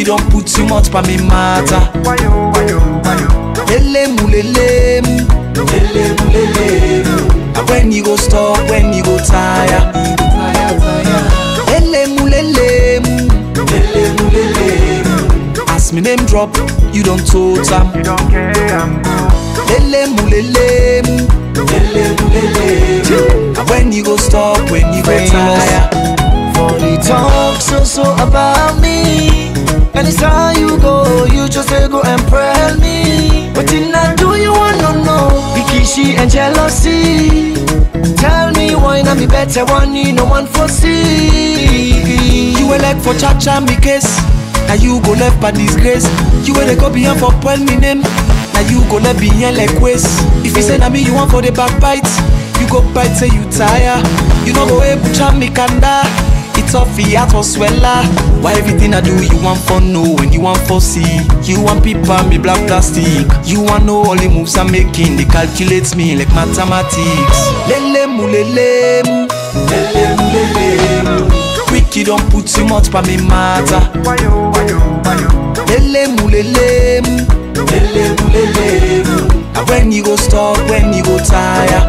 you don't put too much for me matter. Why you, why you, why you? Lele mu lele mu, lele mu lele mu. And when you go stop, when you go tire. Lele mu lele mu, lele mu lele mu. As me name drop, you don't tote am. You don't care, I'm good. Lele mu lele mu, lele mu lele mu. And when you go stop, when you go Famous. tire. For the talk so so about me. Anytime you go, you just say go and pray me. What did I do you want to know? Bikishi and jealousy. Tell me why not be better one you no one foresee. You were like for cha cha me case. Now you go left by disgrace. You were the go behind for point me name. Now you go left behind like waste. If you say na me you want for the backbite, you go bite say you tire. You know go able to me kanda. It's off the heart was swella. Why everything I do you want for no when you want for see. You want people me black plastic. You want know all the moves I'm making. They calculate me like mathematics. Lele mu lele mu, lele mu lele mu. Quick, you don't put too much for me matter. Why you, why you, why you? Lele mu lele mu, lele mu lele mu. And when you go stop, when you go tire.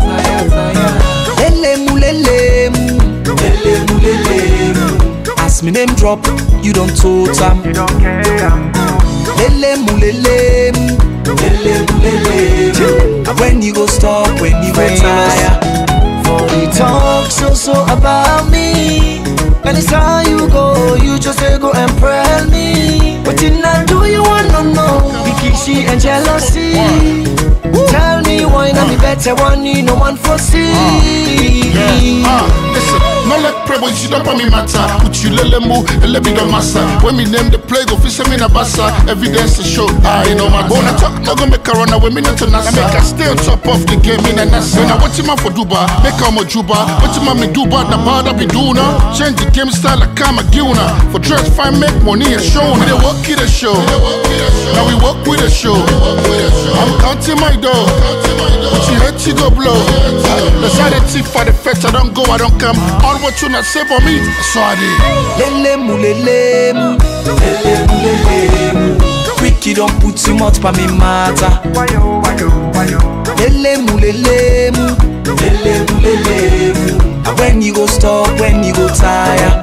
Lele mu lele mu, lele mu lele mu. As me name drop, you don't tote am. You don't care, I'm good. Lele mu lele mu, lele mu lele mu. And when you go stop, when you go Famous. tire. For the talk so so about me. Anytime you go, you just say go and pray me. What did I do you want to know? Bikishi and jealousy. Tell me why not be better one you no one foresee. Ah, listen, no let pray, but you don't me matter. Put you lele mu, ele be the master. When me name the plague, go fish me na bassa. Evidence to show, ah, you know my Bona talk, no go make a run away, me not to nasa. Make a stay on top of the game, in a nasa. When I watch him for Duba, make a mo juba. Watch him me Duba, the bar that be doing Change the game style, like I'm a guna. For dress, fine, make money and show. We dey work it a show. Now we work with a show. I'm counting my dough. But you hate, you go blow. Let's have the tip for the fetch. I don't go, I don't come. All what you not say for me, so I did. Lele mu lele mu, lele mu lele mu. Quick, you don't put too much for me matter. Why you, why you, why you? Lele mu lele mu, lele mu lele mu. And when you go stop, when you go tire.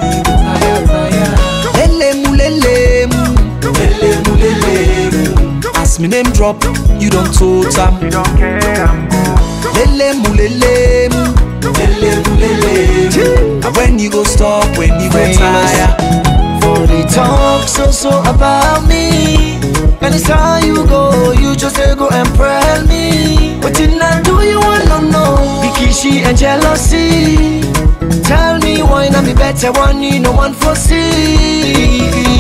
Lele mu lele mu, lele mu lele mu. As me name drop, you don't tote am. You don't care, I'm good. Lele mu lele mu, lele mu lele mu. And when you go stop, when you go Famous. tire. For the talk so so about me. Anytime you go, you just say go and pray me. What did I do you want to know? Bikishi and jealousy. Tell me why not be better one you no one foresee.